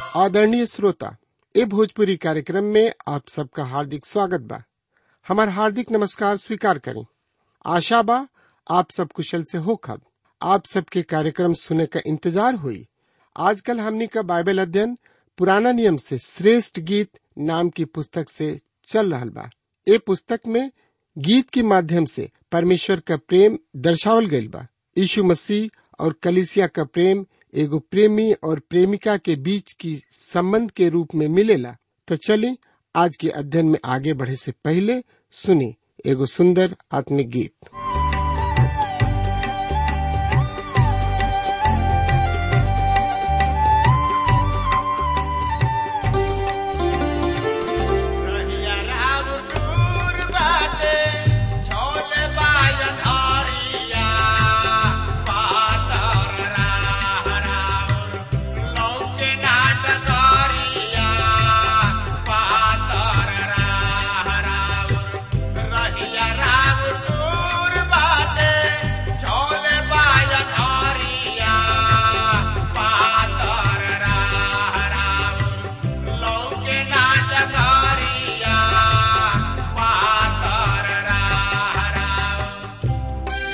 आदरणीय श्रोता ए भोजपुरी कार्यक्रम में आप सबका हार्दिक स्वागत बा हमार हार्दिक नमस्कार स्वीकार करें आशा बा आप सब कुशल से हो खब आप सबके कार्यक्रम सुने का इंतजार हुई आजकल हमनी का बाइबल अध्ययन पुराना नियम से श्रेष्ठ गीत नाम की पुस्तक से चल रहा बा ए पुस्तक में गीत के माध्यम से परमेश्वर का प्रेम दर्शावल गईल बा यीशु मसीह और कलिसिया का प्रेम एगो प्रेमी और प्रेमिका के बीच की संबंध के रूप में मिलेला तो चलिए आज के अध्ययन में आगे बढ़े से पहले सुनी एगो सुंदर आत्मिक गीत रहिया राम दूर बाटे, छोले बाजन हरिया, पातर राह राउर, लौके नाटकरिया, पातर राह राउर। रहिया राम दूर बाटे, छोले बाजन हरिया, पातर राह राउर, लौके नाटकरिया, पातर राह राउर।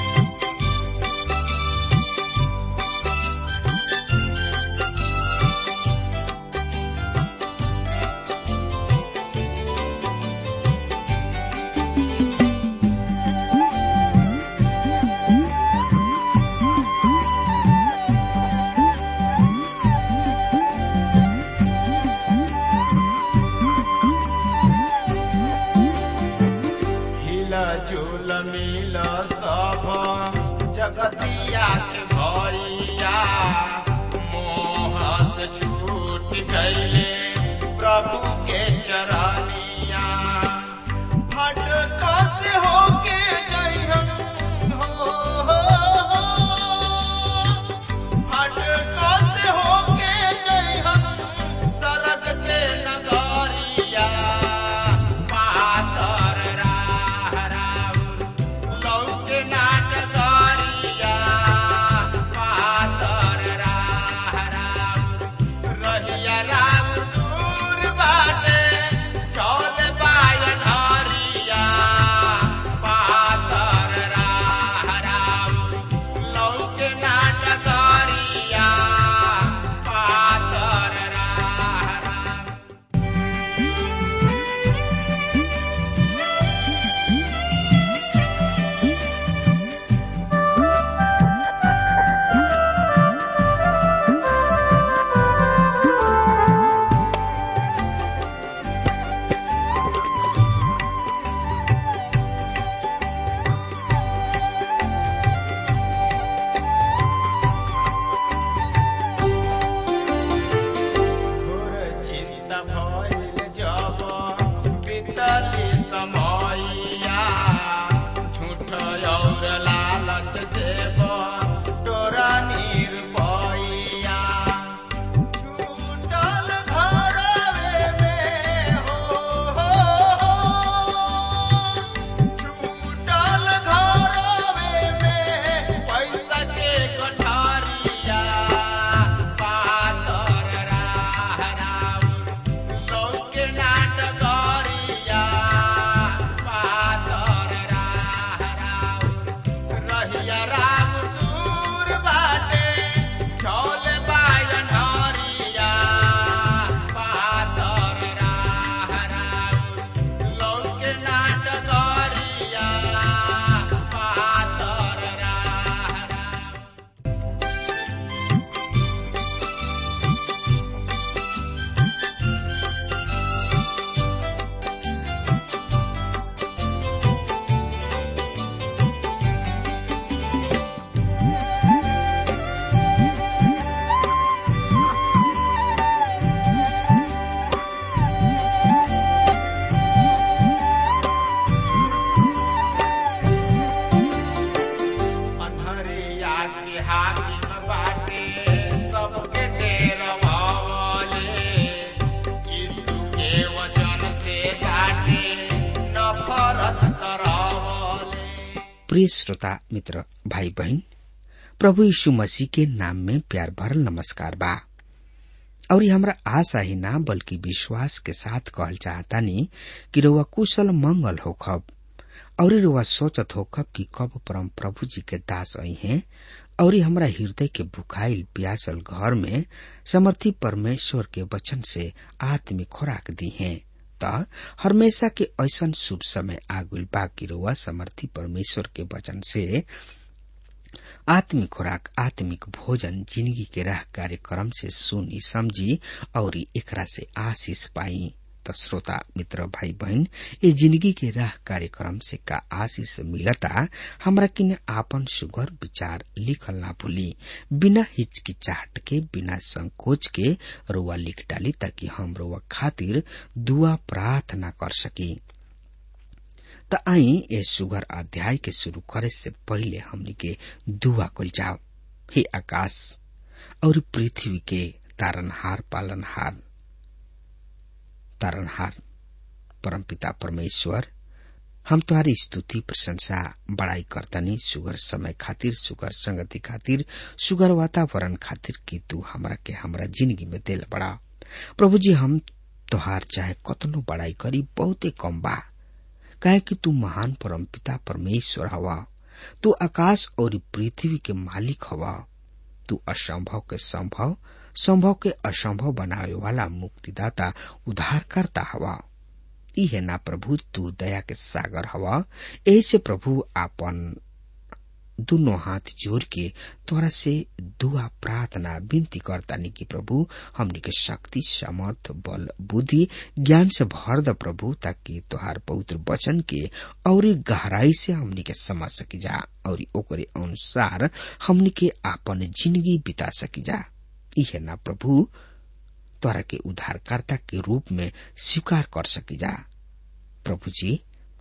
हिला झूल मिल सब जगतिया के भैया मोह से छूट गईले प्रभु के चरनिया भटका से होके जइहन हो, हो, हो। भटका से होके जइहन सरग के नगरिया पातर राह राउर लौके नाटकरिया पातर राह राउर रहिया राम दूर बाटे चौल बायन हरिया पातर राह राउर लौके नाटकरिया पातर राह राउर घोर चिंता भइल जब बीतली समयया झूठ और लालच से तोरा निर्भया छूटल घरवे में हो, हो, हो। छूटल घरवे में पैसा के कोठारिया पातर राह राउर लौके नाटकरिया पातर राह राउर रहिया राम दूर बाटे चौल बायन हरिया पातर राह राउर लौके नाटकरिया पातर राह राउर अन्हरिया के हाकिम बाटे सबके डेरवावले यीशु के वचन से बाटे नफरत करावले प्रिय श्रोता मित्र भाई बहन प्रभु यीशु मसीह के नाम में प्यार भरल नमस्कार बा और हमरा आशा ही ना बल्कि विश्वास के साथ कहल चाहतानी कि रउआ कुशल मंगल होखब और रउआ सोचत होखब कि कब परम प्रभु जी के दास आई हैं और हमरा हृदय के बुखाइल प्यासल घर में समर्थी परमेश्वर के वचन से आत्मिक खुराक दी हैं त हमेशा के ऐसन शुभ समय आगुल बाकी रुआ समर्थी परमेश्वर के वचन से आत्मिक खुराक आत्मिक भोजन जिंदगी के राह कार्यक्रम से सुनी समझी और एकरा से आशीष पाई त श्रोता मित्र भाई बहन ये जिंदगी के राह कार्यक्रम से का आशीष मिलता हमरा किने आपन सुगर विचार लिखल ना भूली बिना हिचकिचाहट के बिना संकोच के रुआ लिख डाली ताकि हम रुआ खातिर दुआ प्रार्थना कर सकी त आई ये सुगर अध्याय के शुरू करे से पहले हमनी के दुआ कल जाओ हे आकाश और पृथ्वी के तारनहार पालनहार तारनहार परमपिता परमेश्वर हम तुम्हारी स्तुति प्रशंसा बड़ाई करतनी सुगर समय खातिर सुगर संगति खातिर सुगर वातावरण खातिर कि तू हमरा के हमरा जिंदगी में दिल बड़ा प्रभु जी हम तोहार चाहे कतनो बड़ाई करी बहुते कम बा काहे कि तू महान परमपिता परमेश्वर हवा तू आकाश और पृथ्वी के मालिक हवा तू असंभव के संभव संभव के असंभव बनावे वाला मुक्तिदाता उद्धार करता हवा ई है ना प्रभु तू दया के सागर हवा ऐसे प्रभु आपन दोनों हाथ जोड़ के तोरा से दुआ प्रार्थना विनती करता नी कि प्रभु हमनी के शक्ति समर्थ बल बुद्धि ज्ञान से भर द प्रभु ताकि तोहार पवित्र वचन के और गहराई से हमनी के समझ सकी जा और ओकरे अनुसार हमनी के आपन जिंदगी बिता सकी जा इहे ना प्रभु तोरा के उद्धारकर्ता के रूप में स्वीकार कर सकी जा प्रभु जी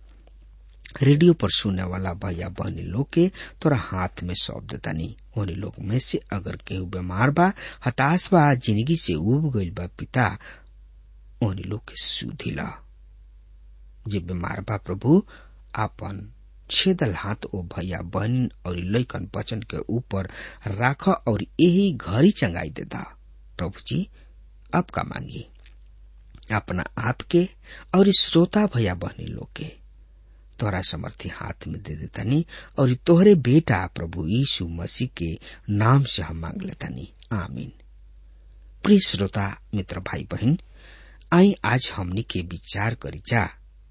रेडियो पर सुनने वाला भैया बहनी लोग के तोरा हाथ में सौंप देता नहीं उन्हीं लोग में से अगर केहू बीमार बा हताश बा जिंदगी से उब गईल बा पिता उन्हीं लोग के सुधी ला जे बीमार बा प्रभु आपन छेदल हाथ ओ भैया बहन और लैकन बचन के ऊपर राख और यही घरी चंगाई देता प्रभु जी अब का मांगी अपना आप के और श्रोता भैया बहनी लोग के तोरा समर्थी हाथ में दे देतानी और तोहरे बेटा प्रभु यीशु मसीह के नाम से हम मांग लेतानी आमीन प्रिय श्रोता मित्र भाई बहन आई आज हमनी के विचार करी जा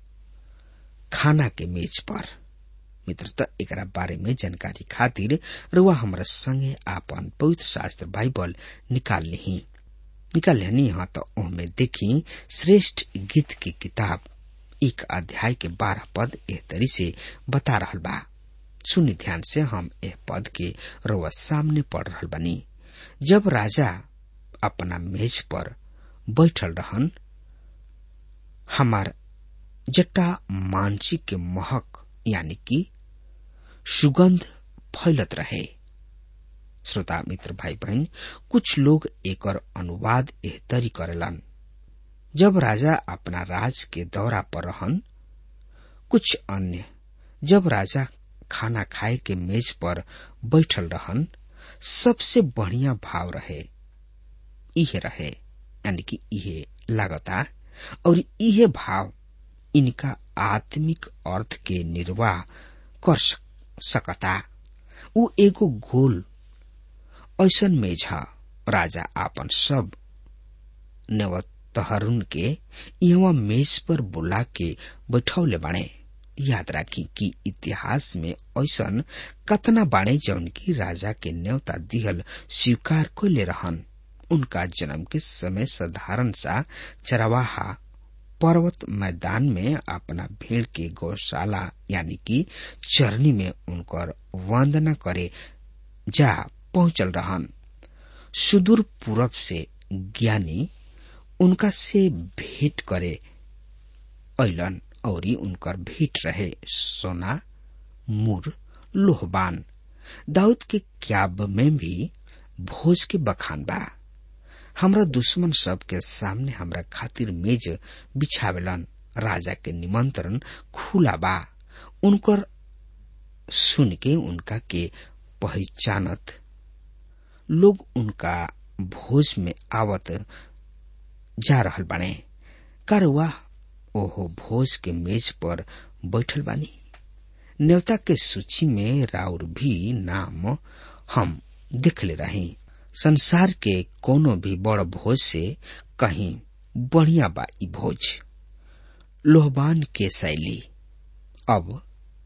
खाना के मेज पर मित्र त एकरा बारे में जानकारी खातिर रुआ हमरा संगे आपन पवित्र शास्त्र बाइबल निकाल ली निकाल लेनी हाँ तो ओहमे देखी श्रेष्ठ गीत की किताब एक अध्याय के बारह पद एह तरी से बता रहल बा सुनि ध्यान से हम एह पद के रुआ सामने पढ़ रहल बनी जब राजा अपना मेज पर बैठल रहन हमार जट्टा मानसिक के महक यानी कि सुगंध फैलत रहे श्रोता मित्र भाई बहन कुछ लोग एकर अनुवाद एह तरी करेलन जब राजा अपना राज के दौरा पर रहन कुछ अन्य जब राजा खाना खाए के मेज पर बैठल रहन सबसे बढ़िया भाव रहे इहे रहे यानी कि इहे लागता और इहे भाव इनका आत्मिक अर्थ के निर्वाह कर सकता उ एगो गोल ऐसन मेज ह राजा आपन सब नेवतहरुन के यहाँ मेज पर बुला के बैठौले बाणे याद राखी कि इतिहास में ऐसन कतना बाणे जौन की राजा के न्योता दिहल स्वीकार कैले रहन उनका जन्म के समय साधारण सा चरवाहा पर्वत मैदान में अपना भेड़ के गौशाला यानी कि चरनी में उनकर वंदना करे जा पहुंचल रहन सुदूर पूरब से ज्ञानी उनका से भेंट करे ऐलन और उनकर भेंट रहे सोना मुर लोहबान दाऊद के क्याब में भी भोज के बखान बा हमरा दुश्मन सब के सामने हमरा खातिर मेज बिछावेलन राजा के निमंत्रण खुला बा उनकर सुन के उनका के पहचानत लोग उनका भोज में आवत जा रहल बाने कारुआ ओहो भोज के मेज पर बैठल बानी न्योता के सूची में राउर भी नाम हम देखले रही संसार के कोनो भी बड़ भोज से कहीं बढ़िया बा ई भोज लोहबान के शैली अब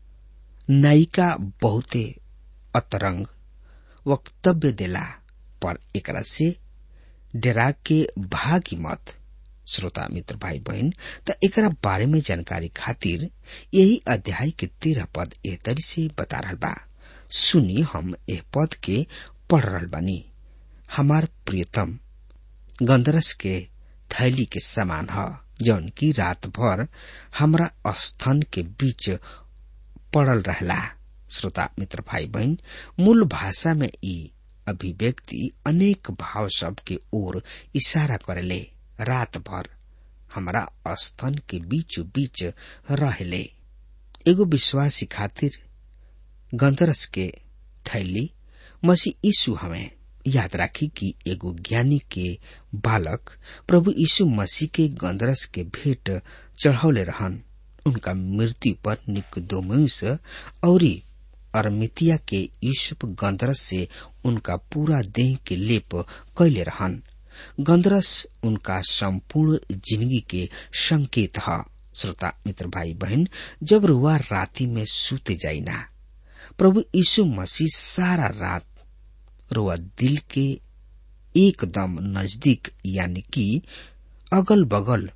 नायिका बहुते अतरंग वक्तव्य देला पर एकरा से डरा के भागी मत श्रोता मित्र भाई बहन त एकरा बारे में जानकारी खातिर यही अध्याय के तेरह पद एह तरी से बता रहल बा सुनी हम एह पद के पढ़ रहल बानी हमार प्रियतम गंदरस के थैली के समान ह जौन की रात भर हमरा स्तन के बीच पड़ल रहला श्रोता मित्र भाई बहन मूल भाषा में ई अभिव्यक्ति अनेक भाव शब्द के ओर इशारा करेले रात भर हमारा स्तन के बीचो बीच रहले एगो विश्वासी खातिर गंदरस के थैली मसी यीशु हमें याद राखी कि एगो ज्ञानी के बालक प्रभु यीशु मसीह के गंदरस के भेंट चढ़ौले रहन उनका मृत्यु पर निकोदोमुस और अरमितिया के यूसुफ गंदरस से उनका पूरा देह के लेप कैले रहन गंदरस उनका संपूर्ण जिंदगी के संकेत है श्रोता मित्र भाई बहन जब रुआ राति में सूते जाइना प्रभु यीशु मसीह सारा रात रुआ दिल के एकदम नजदीक यानी कि अगल बगल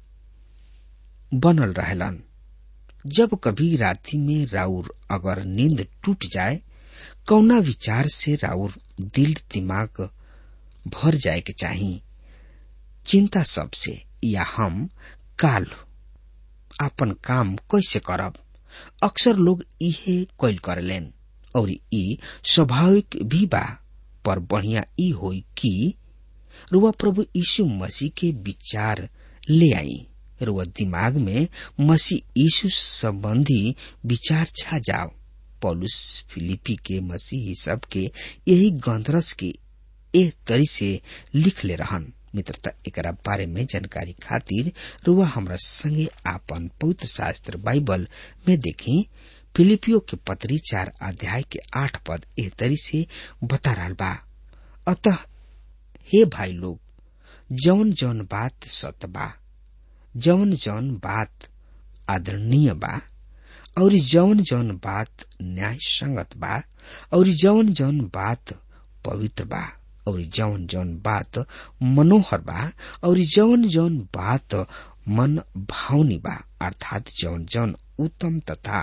बनल रहलन जब कभी राति में राउर अगर नींद टूट जाए कौना विचार से राउर दिल दिमाग भर जाए के चाहिए चिंता सबसे या हम काल आपन काम कैसे करब अक्सर लोग इहे कैल करलेन और ई स्वाभाविक भी बा पर बढ़िया ई होई कि रुआ प्रभु यीशु मसीह के विचार ले आई रुआ दिमाग में मसीह यीशु संबंधी विचार छा जाओ पौलुस फिलिपी के मसीही सब के यही गंधरस के ए तरी से लिख ले रहन मित्रता एकरा बारे में जानकारी खातिर रुआ हमरा संगे आपन पवित्र शास्त्र बाइबल में देखी फिलिपियो के पत्री चार अध्याय के आठ पद एह तरी से बता रहा बा अतः हे भाई लोग जौन जौन बात सत बा जौन जौन बात आदरणीय बा और जौन जौन बात न्याय संगत बा और जौन जौन बात पवित्र बा और जौन जौन बात मनोहर बा और जौन जौन बात मन भावनी बा अर्थात जौन जौन उत्तम तथा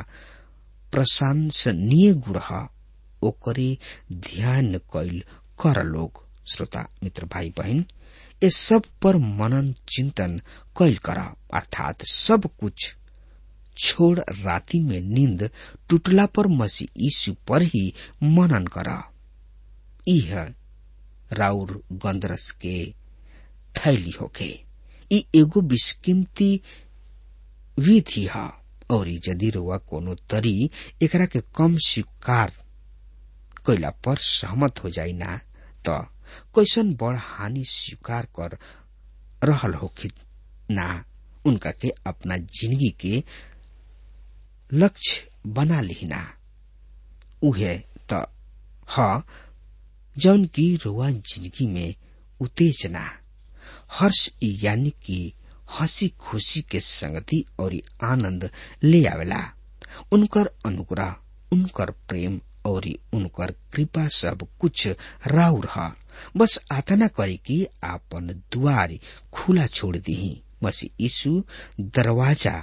प्रशंसनीय गुण ओकरे ध्यान कैल कर लोग श्रोता मित्र भाई बहन ये सब पर मनन चिंतन कैल कर अर्थात सब कुछ छोड़ राति में नींद टूटला पर मसीह यीशु पर ही मनन कर यह राउर गंदरस के थैली होके ई एगो बिस्कीमती विधि है और यदि रुआ कोनो तरी एकरा के कम स्वीकार कैला पर सहमत हो जाई ना त कैसन बड़ हानि स्वीकार कर रहल होखी ना उनका के अपना जिंदगी के लक्ष्य बना लिहिना उहे त ह जौन की रुआ जिंदगी में उत्तेजना हर्ष यानी कि हंसी खुशी के संगति और आनंद ले आवेला उनकर अनुग्रह उनकर प्रेम और उनकर कृपा सब कुछ राउर ह बस आतना करे कि आपन द्वार खुला छोड़ दी मसी यीशु दरवाजा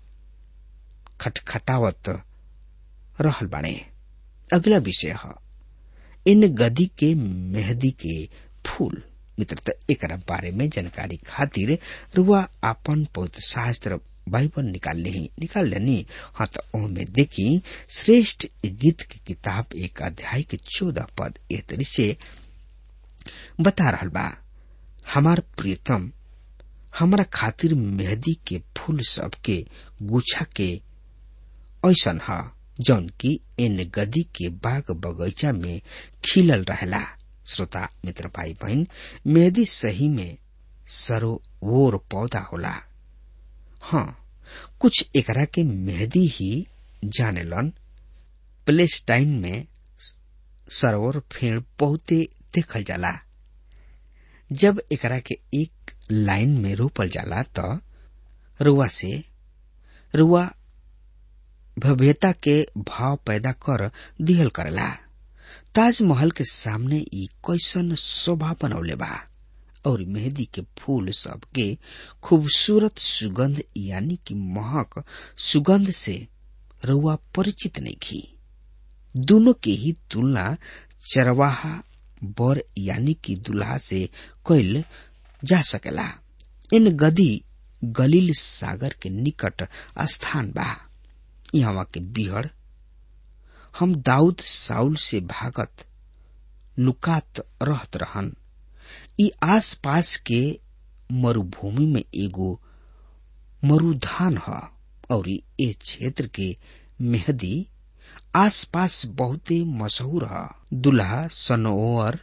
खटखटावत रहल बाणे अगला विषय है इन गदी के मेहदी के फूल मित्र एकरा बारे में जानकारी खातिर रुआ आपन पवित्र शास्त्र बाइबल निकाल ले निकाल लेनी हाँ तो ओमे देखी श्रेष्ठ गीत की किताब एक अध्याय के चौदह पद एह तरी से बता रहल बा हमार प्रियतम हमारा खातिर मेहंदी के फूल सब के गुच्छा के ऐसन है जौन की इन गदी के बाग बगीचा में खिलल रहला श्रोता मित्र भाई बहन मेहदी सही में सरोवर पौधा होला हाँ कुछ एकरा के मेहदी ही जानेलन प्लेस्टाइन में सरोवर फेड़ बहुते देखल जाला जब एकरा के एक लाइन में रोपल जाला त रुआ से रुआ भव्यता के भाव पैदा कर दिहल करेला ताजमहल के सामने ई कैसन शोभा बनौले बा और मेहंदी के फूल सब के खूबसूरत सुगंध यानी कि महक सुगंध से रुआ परिचित नहीं की दोनों के ही तुलना चरवाहा बर यानी कि दुल्हा से कैल जा सकेला इन गदी गलील सागर के निकट स्थान बा यहाँ के बिहड़ हम दाऊद साउल से भागत लुकात रहत रहन ई आस पास के मरुभूमि में एगो मरुधान ह और ए क्षेत्र के मेहदी आस पास बहुते मशहूर ह दुल्हा सनोवर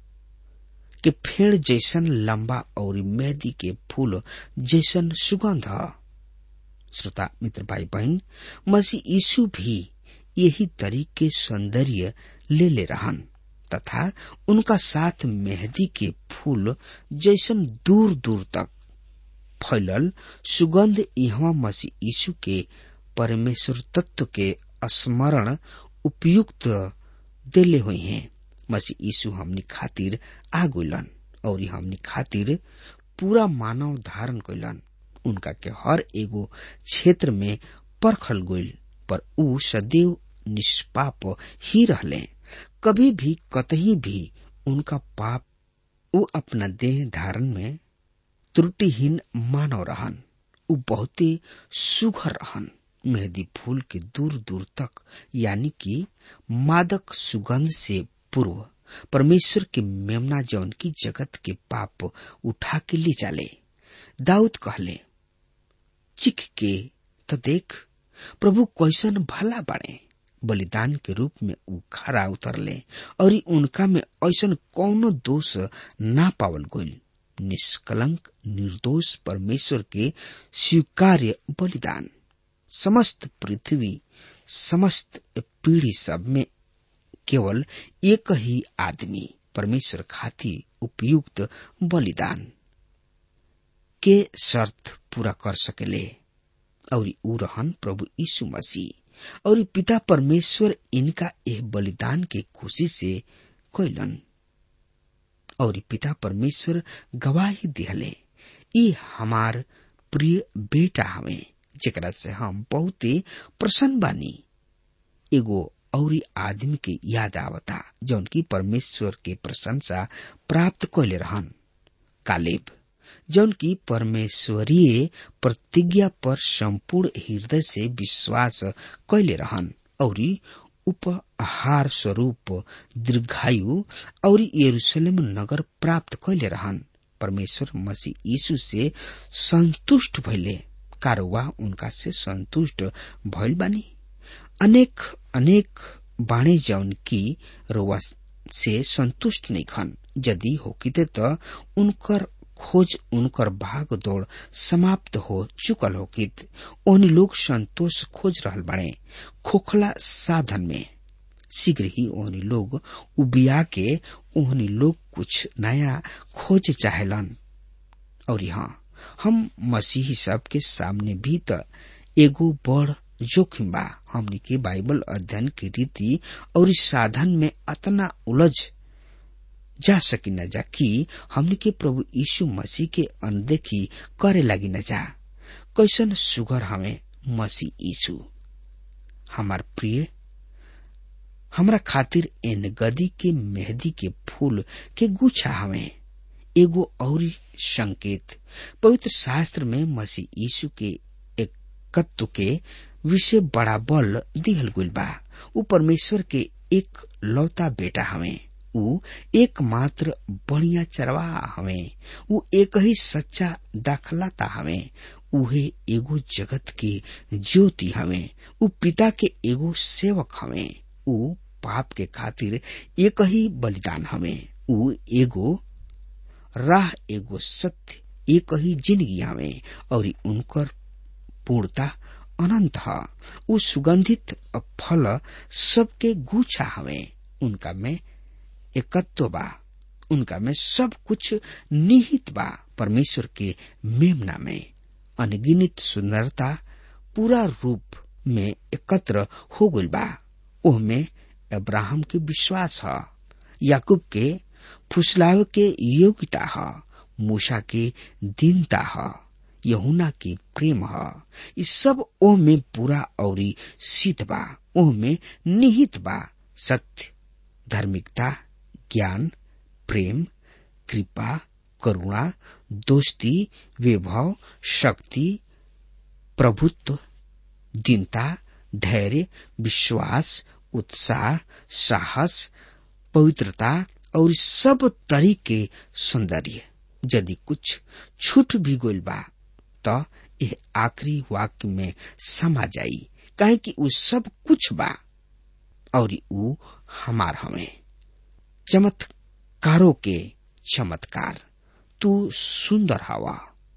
के फेड़ जैसन लंबा और मेहदी के फूल जैसन सुगंध ह श्रोता मित्र भाई बहन मसीह यीशु भी यही तरीके सौंदर्य ले ले रहन तथा उनका साथ मेहंदी के फूल जैसन दूर दूर तक फैलल सुगंध यहाँ मसीह यीशु के परमेश्वर तत्व के स्मरण उपयुक्त देले हुए हैं मसीह यीशु हमनी खातिर आ गइलन और हमनी खातिर पूरा मानव धारण कैलन उनका के हर एगो क्षेत्र में परखल गइल पर ऊ सदैव निष्पाप ही रहले कभी भी कतही भी उनका पाप ऊ अपना देह धारण में त्रुटिहीन मानव रहन ऊ बहुते सुघर रहन मेहंदी फूल के दूर दूर तक यानी कि मादक सुगंध से पूर्व परमेश्वर के मेमना जौन की जगत के पाप उठा के ले जाले दाऊद कहले चिख के तो देख प्रभु कैसन भला बाड़े बलिदान के रूप में ऊ खरा उतरले और उनका में ऐसन कौनो दोष ना पावल गइल निष्कलंक निर्दोष परमेश्वर के स्वीकार्य बलिदान समस्त पृथ्वी समस्त पीढ़ी सब में केवल एक ही आदमी परमेश्वर खातिर उपयुक्त बलिदान के शर्त पूरा कर सकेले और ऊ रहन प्रभु यीशु मसीह और पिता परमेश्वर इनका यह बलिदान के खुशी से कैलन और पिता परमेश्वर गवाही दिहले ई हमार प्रिय बेटा हवे जेकरा से हम बहुते प्रसन्न बानी एगो और आदमी के याद आवता जौन की परमेश्वर के प्रशंसा प्राप्त कैले रहन कालेब जौन की परमेश्वरीय प्रतिज्ञा पर संपूर्ण हृदय से विश्वास कैले रहन और उपहार स्वरूप दीर्घायु और यरूशलेम नगर प्राप्त कैले रहन परमेश्वर मसीह यीशु से संतुष्ट भइले कारोवा उनका से संतुष्ट भइल बानी अनेक अनेक बाणे जौन की रोवा से संतुष्ट नहीं खन यदि होकिते त उनकर खोज उनकर भाग दौड़ समाप्त हो चुकल होकित ओहनी लोग संतोष खोज रहल बाड़े खोखला साधन में शीघ्र ही ओहनी लोग उबिया के ओहनी लोग कुछ नया खोज चाहेलन और हाँ हम मसीही सब के सामने भी त एगो बड़ जोखिम बा हमनी के बाइबल अध्ययन की रीति और साधन में अतना उलझ जा सकी न जा कि हमनी के प्रभु यीशु मसीह के अनदेखी करे लगी न जा कैसन सुगर हमें मसीह यीशु हमार प्रिय हमरा खातिर एन गदी के मेहंदी के फूल के गुच्छा हमें एगो और संकेत पवित्र शास्त्र में मसीह यीशु के एकत्व के विषय बड़ा बल दिहल गुल बा ऊ परमेश्वर के एक लौता बेटा हमें ऊ एकमात्र बढ़िया चरवाहा हमें ऊ एक ही सच्चा दाखलाता हमें उहे एगो जगत के ज्योति हमें ऊ पिता के एगो सेवक हमें ऊ पाप के खातिर एक ही बलिदान हमें ऊ एगो राह एगो सत्य एक ही जिंदगी हवे और उनकर पूर्णता अनंत ह उ सुगंधित फल सबके गुच्छा हवे उनका में एकत्व बा उनका में सब कुछ निहित बा परमेश्वर के मेमना में अनगिनित सुंदरता पूरा रूप में एकत्र हो गइल बा ओहमे अब्राहम के विश्वास ह याकूब के फुसलाव के योग्यता ह मूसा के दीनता ह यहुना के प्रेम ह इ सब ओह में पूरा औरी सिद्ध बा ओह में निहित बा सत्य धार्मिकता ज्ञान प्रेम कृपा करुणा दोस्ती वैभव शक्ति प्रभुत्व दीनता धैर्य विश्वास उत्साह साहस पवित्रता और सब तरीके सौंदर्य यदि कुछ छूट भी गोल बा तो यह आखिरी वाक्य में समा जाई काहे कि उ सब कुछ बा और उ हमार हमें चमत्कारों के चमत्कार तू सुंदर हवा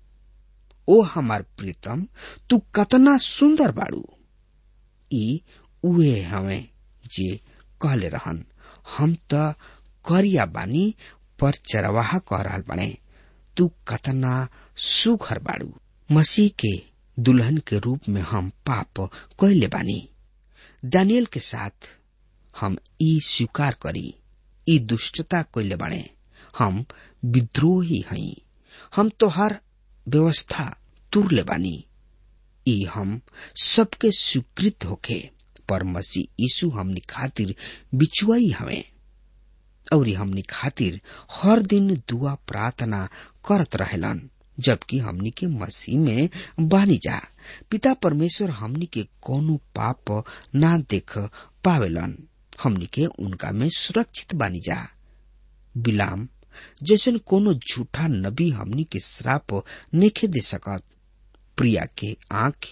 ओ हमार प्रीतम तू कतना सुंदर बाड़ू ई उहे हमें जे कहले रहन हम त करिया बानी पर चरवाहा कह रहल बने तू कतना सुघर बाड़ू मसीह के दुल्हन के रूप में हम पाप कैले बानी दानियल के साथ हम ई स्वीकार करी ई दुष्टता कैले बाणे हम विद्रोही हई हम तो हर व्यवस्था तुरले बानी ई हम सबके स्वीकृत होखे पर मसीह यीशु हमनी खातिर बिचुआई हमें और हमनी खातिर हर दिन दुआ प्रार्थना करत रहेलन जबकि हमनी के मसीह में बानी जा पिता परमेश्वर हमनी के कोनो पाप ना देख पावेलन हमनी के उनका में सुरक्षित बानी जा बिलाम जैसन कोनो झूठा नबी हमनी के श्राप नेखे दे सकत प्रिया के आंख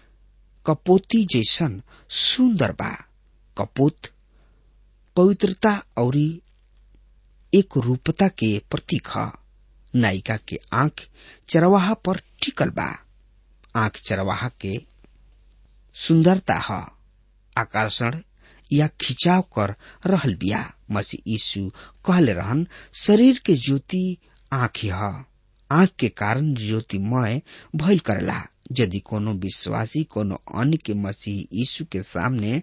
कपोती जैसन सुंदर बा कपोत पवित्रता और एक रूपता के प्रतीक ह नायिका के आंख चरवाहा पर टिकल बा आंख चरवाहा के सुंदरता ह आकर्षण या खिंचाव कर रहल बिया मसीह यीशु कहले रहन शरीर के ज्योति आंख ह आंख के कारण ज्योतिमय भइल करेला यदि कोनो विश्वासी कोनो अन्य के मसीह यीशु के सामने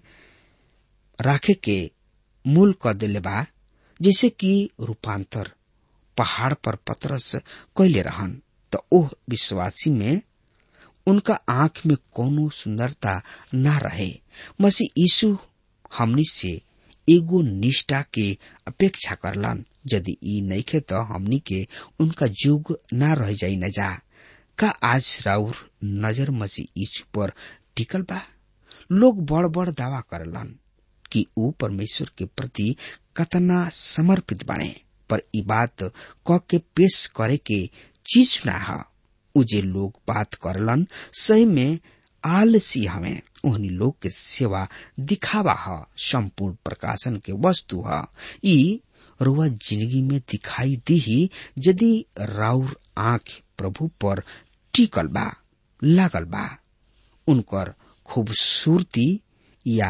राखे के मूल क देले बा जैसे कि रूपांतर पहाड़ पर पतरस कैले रहन त ओह विश्वासी में उनका आंख में कोनो सुंदरता ना रहे मसीह यीशु हमनी से एगो निष्ठा के अपेक्षा करलन यदि ई नइखे त हमनी के उनका युग ना रह जाई न जा का आज राउर नजर मसीह यीशु पर टिकल बा लोग बड़ बड़ दावा करलन कि ऊ परमेश्वर के प्रति कतना समर्पित बने पर ई बात क के पेश करे के चीज ना ह उ जे लोग बात करलन सही में आलसी हमें ओहनी लोग के सेवा दिखावा ह संपूर्ण प्रकाशन के वस्तु ह ई रुआ जिंदगी में दिखाई दी यदि राउर आंख प्रभु पर टिकल बा लागल बा उनकर खूबसूरती या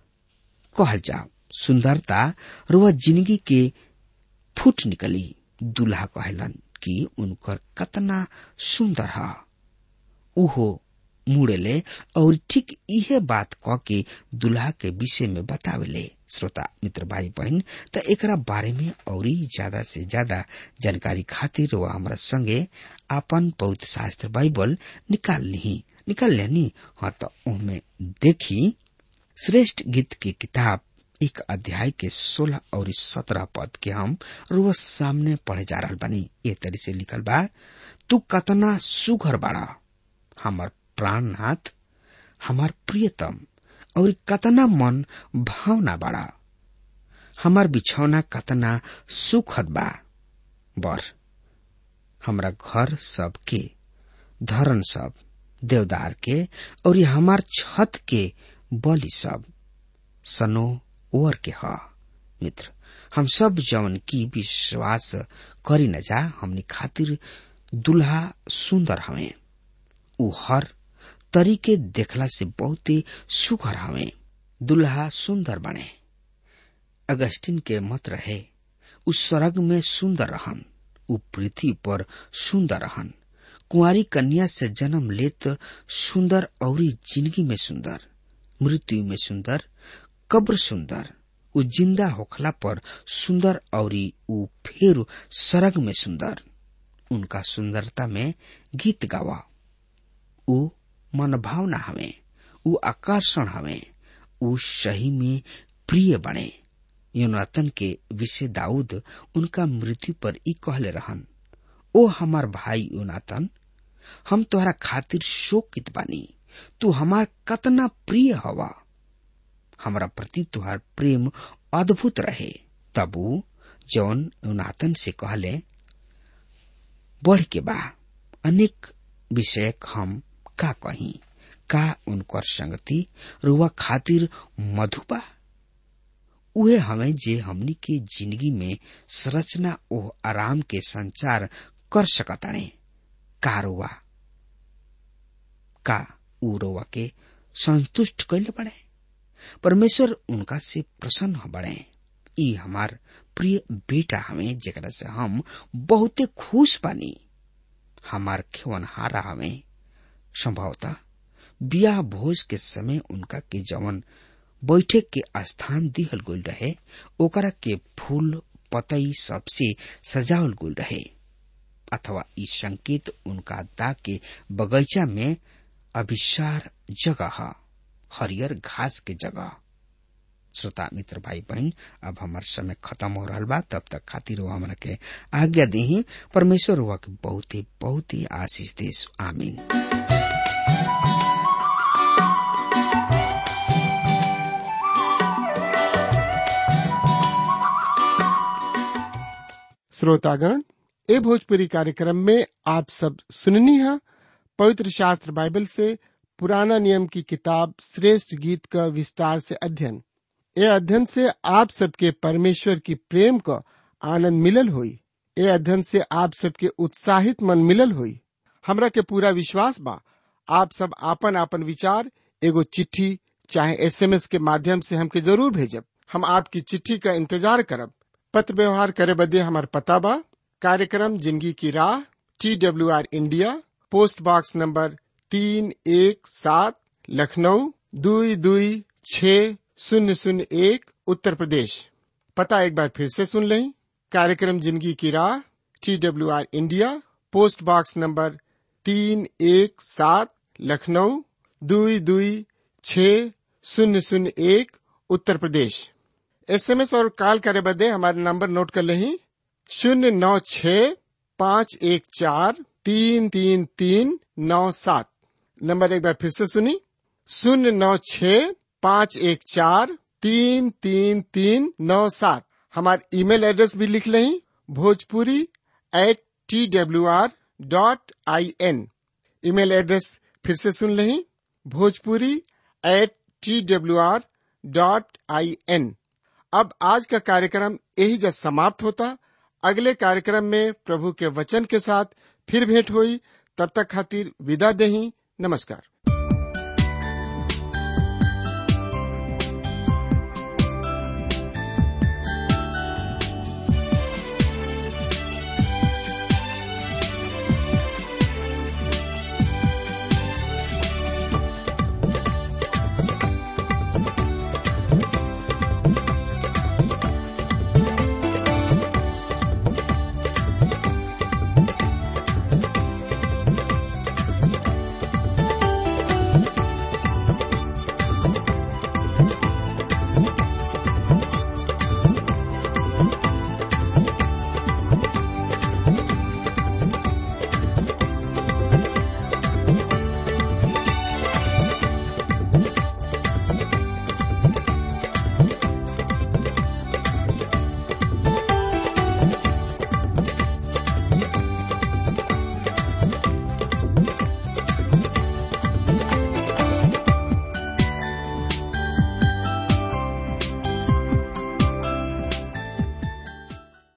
कहल जाओ सुंदरता रुआ जिंदगी के फुट निकली दूल्हा कहलन कि उनकर कतना सुंदर ह उहो मुड़ेले और ठीक इहे बात क के दुल्हा के विषय में बतावेले श्रोता मित्र भाई बहन त एकरा बारे में और ज्यादा से ज्यादा जानकारी खातिर वह हमारा संगे आपन पवित्र शास्त्र बाइबल निकाल ली निकाल लेनी हाँ तो उनमें देखी श्रेष्ठ गीत की किताब एक अध्याय के सोलह और सत्रह पद के हम रोज सामने पढ़े जा रहा बनी ये तरी से लिखल बा तू कतना सुघर बाड़ा हमार प्राणनाथ हमार प्रियतम और कतना मन भावना बाड़ा हमार बिछौना कतना सुखद बा बर हमरा घर सब के धरन सब देवदार के और ये हमार छत के बलि सब सनो ओर के ह मित्र हम सब जवन की विश्वास करी न जा हमनी खातिर दुल्हा सुंदर हवे ऊ हर तरीके देखला से बहुते सुघर हवे दुल्हा सुंदर बने अगस्टिन के मत रहे उ स्वर्ग में सुंदर रहन उ पृथ्वी पर सुंदर रहन कुंवारी कन्या से जन्म लेत सुंदर औरी जिंदगी में सुंदर मृत्यु में सुंदर कब्र सुंदर उ जिंदा होखला पर सुंदर औरी उ फिर सरग में सुंदर उनका सुंदरता में गीत गावा उ मनभावना हवे उ आकर्षण हवे उ सही में प्रिय बने योनातन के विषय दाऊद उनका मृत्यु पर ई कहले रहन ओ हमार भाई योनातन हम तोहरा खातिर शोकित बानी तू हमार कतना प्रिय हवा हमरा प्रति तुहार प्रेम अद्भुत रहे तब ऊ जौन योनातन से कहले बढ़ के बा अनेक विषय हम का कही का उनकर संगति रुआ खातिर मधुबा उहे हमें जे हमनी के जिंदगी में संरचना ओह आराम के संचार कर सकताणे का रुआ का ऊ रुआ के संतुष्ट कैले बड़े परमेश्वर उनका से प्रसन्न बड़े ई हमार प्रिय बेटा हमें जेकरा से हम बहुते खुश बानी हमार खेवनहारा हमें संभवतः बियाह भोज के समय उनका के जवन बैठक के स्थान दिहल गइल रहे ओकरा के फूल पतई सबसे सजावल गइल रहे अथवा ई संकेत उनका दा के बगीचा में अभिसार जगह ह हरियर घास के जगह श्रोता मित्र भाई बहन अब हमार समय खत्म हो रहा बा तब तक खातिर वो हमरा के आज्ञा दी परमेश्वर हुआ के बहुत ही बहुत ही आशीष देश आमीन श्रोतागण ए भोजपुरी कार्यक्रम में आप सब सुननी है पवित्र शास्त्र बाइबल से पुराना नियम की किताब श्रेष्ठ गीत का विस्तार से अध्ययन ए अध्ययन से आप सबके परमेश्वर की प्रेम का आनंद मिलल हुई ए अध्ययन से आप सबके उत्साहित मन मिलल हुई हमरा के पूरा विश्वास बा आप सब आपन आपन विचार एगो चिट्ठी चाहे एसएमएस के माध्यम से हमके जरूर भेजब हम आपकी चिट्ठी का इंतजार करब पत्र व्यवहार करे बदे हमार पता बा कार्यक्रम जिंदगी की राह T W R India post box number तीन एक सात लखनऊ दुई दुई छ शून्य शून्य एक उत्तर प्रदेश पता एक बार फिर से सुन लें कार्यक्रम जिंदगी की राह T W R India post box number तीन एक सात लखनऊ दुई दुई छ शून्य शून्य एक उत्तर प्रदेश एसएमएस और कॉल करे बदे हमारे नंबर नोट कर लें शून्य नौ छ पाँच एक चार तीन तीन तीन नौ सात नंबर एक बार फिर से सुनी शून्य नौ छ पाँच एक चार तीन तीन तीन नौ सात हमारे ईमेल एड्रेस भी लिख लें Bhojpuri at T W R dot I N email address फिर से सुन लें Bhojpuri at T W R dot I N अब आज का कार्यक्रम यही जब समाप्त होता अगले कार्यक्रम में प्रभु के वचन के साथ फिर भेंट हुई तब तक खातिर विदा दही नमस्कार